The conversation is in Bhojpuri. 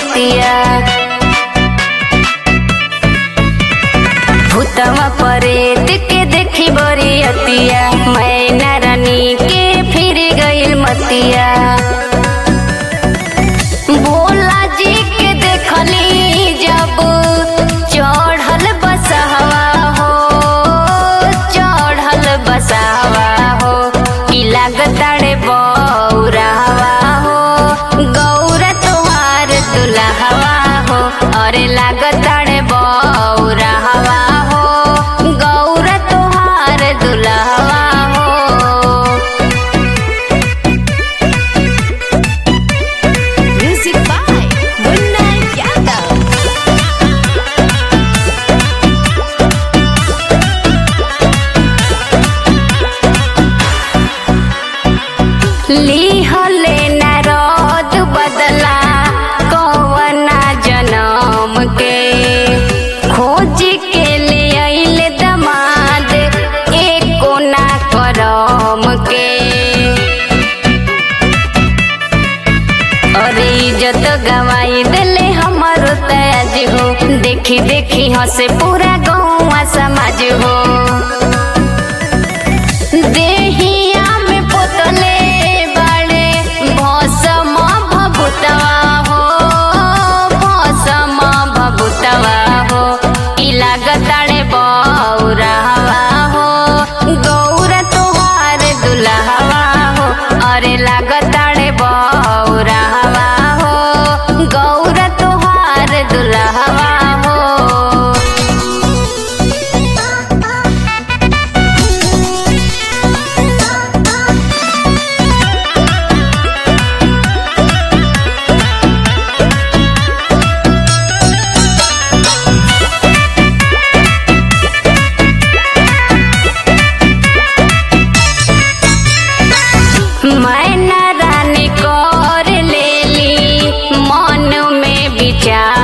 मतिया भूतवा परेत के देखी बड़ी अतिया मैना रानी के फिर गइल मतिया भोला जी के देखली जब चढ़ल बसहवा हो चढ़ल बसहवा हो की लागताड़े बौरावा हो गौरा तुहार दुल्हवा हो अरे लागताड़े बौरावा हो गौरा तुहार दुल्हवा हो Music by Munna Yadav. लिहले नारद बदला कवना जनम के खोज के ले अइले दमाद एको ना करम के अरे इज्जत गवाई दिले हमारो तयाज हो देखी देखी हंसे पूरा गौवा समाज हो देहिया में पोतले बाड़े भौसम भभुतवा हो भौसम भभुतवा हो ई लागताड़े बौरावा हो गौरा तुहार दुल्हवा हो अरे लागताड़े बौरावा हो गौरा तुहार दुल्हवा हो मैना रानी कर लेली मन में विचार